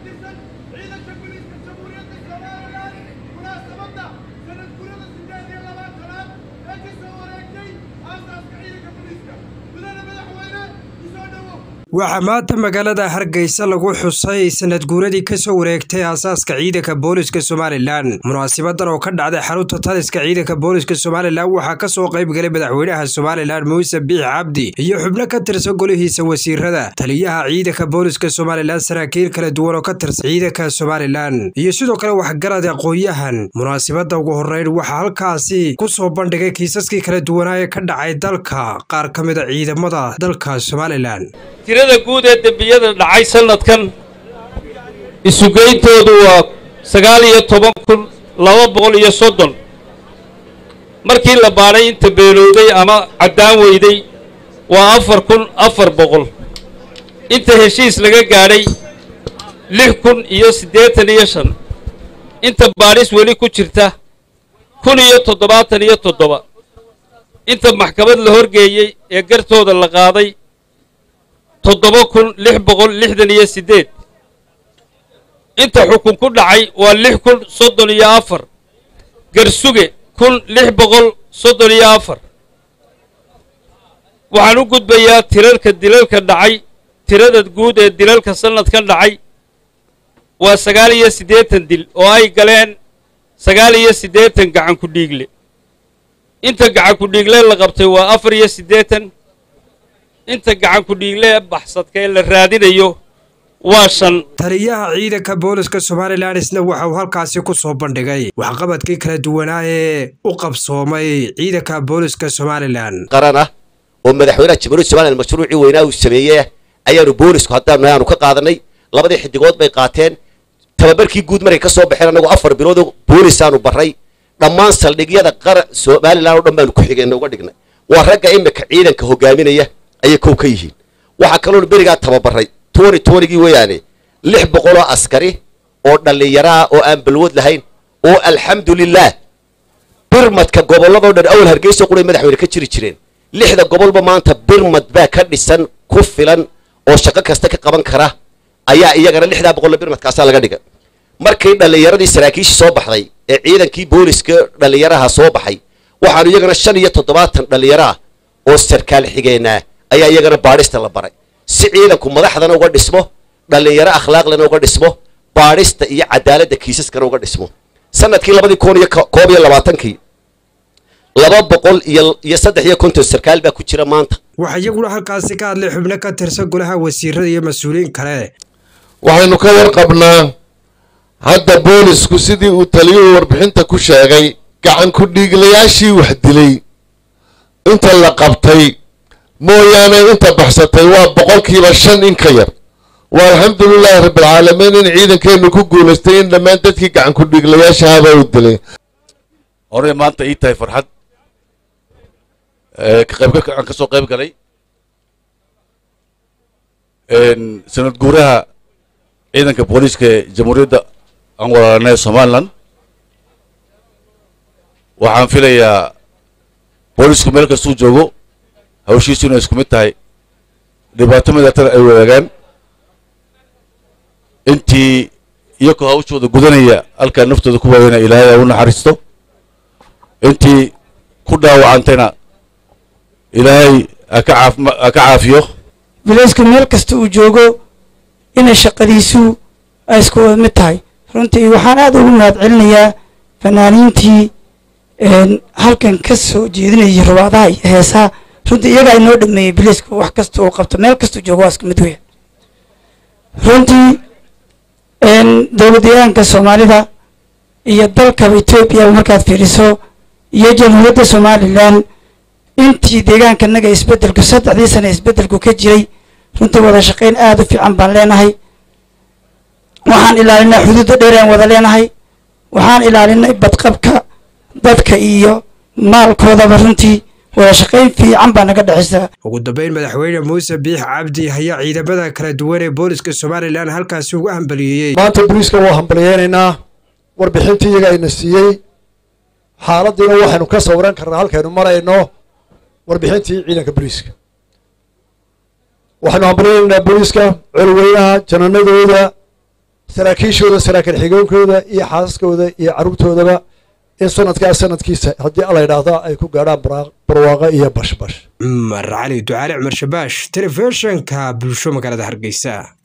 tirsan ciidanka booliiska jamhuuriyadda somalilan munaasabadda sanad gurada sideed iyo labaatanaad ee ka soo wareegtay aasaaska ciidanka booliiska mudane madaxweyne kusoo dhowow waxaa maanta magaalada hargeysa lagu xusay sanad guuradii ka soo wareegtay aasaaska ciidanka booliska somalilan munaasibadan oo ka dhacday xarunta taliska ciidanka booliska somalilan waxaa ka soo qayb galay madaxweynaha somalilan muuse biix cabdi iyo xubno ka tirsan golihiisa wasiirada taliyaha ciidanka booliska somalilan saraakiil kala duwan oo ka tirsan ciidanka somalilan iyo sidoo kale waxgarad aqoon-yahan munaasibada ugu horeyn waxaa halkaasi ku soo bandhigay kiisaskii kala duwanaa ee ka dhacay dalka qaar ka mid a ciidamada dalka somalilan tirada guud ee dembiyada dhacay sannadkan isugeyntoodu waa sagaal iyo toban kun laba boqol iyo soddon markii la baadhay inta beelowday ama caddaan weyday waa afar kun afar boqol inta heshiis laga gaadhay lix kun iyo siddeetan iyo shan inta baadhis weli ku jirta kun iyo toddobaatan iyo toddoba inta maxkamad la horgeeyey ee gartooda la qaaday toddoba kun lix boqol lixdan iyo siddeed inta xukun ku dhacay waa lix kun soddon iyo afar garsuge kun lix boqol soddon iyo afar waxaan u gudbayaa tirarka dilalka dhacay tirada guud ee dilalka sannadkan dhacay waa sagaal iyo siddeetan dil oo ay galeen sagaal iyo siddeetan gacan ku dhiigle inta gacan ku dhiigle la qabtay waa afar iyo siddeetan inta gacan ku dhiigle ee baxsadka ee la raadinayo waa shan taliyaha ciidanka booliska somalilan isna waxa uu halkaasi ku soo bandhigay waxqabadkii kala duwanaa ee u qabsoomay ciidanka booliska somalilan qaran ah oo madaxweynaha jamhuuriyadda somalilan mashruucii weynaa uu sameeyey ayaanu boolisku haddaanu aanu ka qaadanay labadii xidigood bay qaateen tababarkii guud markay ka soo baxeen annagu afar biloodoo boolisaanu barray dhammaan saldhigyada qaran somalilan oo dhan baanu ku xigeenna uga dhignay waa ragga imika ciidanka hogaaminaya ayay kow ka yihiin waxaa kaloonu berigaa tababarray tony tonygii weeyaane lix boqoloo askari oo dhallinyaro ah oo aan balwad lahayn oo alxamdulilaah birmadka gobolladoo dhan awal hargeysa quray madaxweyne ka jiri jireen lixda gobolba maanta birmad baa ka dhisan ku filan oo shaqo kasta ka qaban kara ayaa iyagana lixdaa boqolla birmadkaasaa laga dhigay markii dhallinyaradii saraakiishii soo baxday ee ciidankii booliska dhallinyaraha soo baxay waxaanu iyagana shan iyo toddobaatan dhallinyaro ah oo sarkaal xigeenaa ayaa iyagana baadhista la baray si ciidanku madaxdana uga dhismo dhallinyaro akhlaaqlana uga dhismo baadhista iyo cadaaladda kiisaskana uga dhismo sanadkii labadii kun iyo koob iyo labaatankii laba boqol iyo iyo saddex iyo konton sarkaal baa ku jira maanta waxaa iyaguna halkaasi ka hadlay xubno ka tirsan golaha wasiirada iyo mas-uuliyiin kale waxaynu ka warqabnaa hadda boolisku sidii uu taliyuhu warbixinta ku sheegay gacan ku dhiiglayaashii wax dilay inta la qabtay mooyaane inta baxsatay waa boqolkiiba shan in ka yar waa alxamdulilaahi rabbilcaalamiin in ciidankeennu ku guulaystay in dhammaan dadkii gacan ku dhiiglayaashahabaa u dilay horey maanta ii tahay farxad ka qaybgalka aan ka soo qayb galay sanad guuraha ciidanka booliiska ee jamhuuriyadda aan walaalanay somalilan waxaan filayaa boolisku meel kastuu joogo hawshiisu inay isku mid tahay dhibaato midatana ay wadaagaan intii iyakoo hawshooda gudanaya halkaa naftooda ku waayana ilaahay u naxariisto intii ku dhaawacantayna ilaahay haka caaf ha ka caafiyo bilaysku meel kasta uu joogo inay shaqadiisu ay isku wada mid tahay runtii waxaan aada ugu mahad celinayaa fanaaniintii halkan ka soo jeedinayay rubaadaha iyo heesaha runtii iyagaa inoo dhameeyey bilaysku wax kasta uu qabto meel kastuu joogo waa isku mid weya runtii dowladdeegaanka soomaalida iyo dalkaba etoobiya markaad fiiriso iyo jamhuuriyadda somalilan intii deegaanka naga isbeddelku saddexdii sana isbeddelku ka jiray runtii wada shaqayn aada u fiican baan leenahay waxaan ilaalinay xuduudda dheer aan wada leenahay waxaan ilaalinay badqabka dadka iyo maalkoodaba runtii wada shaqayn fiican baa naga dhexaysa ugu dambeyn madaxweyne muuse biix cabdi ayaa ciidamada kala duwan ee booliska somalilan halkaasi uga hambaliyeeyey maanta booliiska waa hambaliyeynaynaa warbixintii iyaga ayna siiyey xaaladiina waxaynu ka sawiran karnaa halkaynu marayno warbixintii ciidanka booliiska waxaynu hambaliyeynaynaa booliiska colweynaha jananadooda saraakiishooda saraakiil xigeenkooda iyo xaasaskooda iyo carruurtoodaba in sanadkaa sanadkiisa haddii alla yidhaahda ay ku gaadhaan barwaaqo iyo bashbash cumar cali ducaale cumar shabaash telefishinka bulsho magaalada hargeysa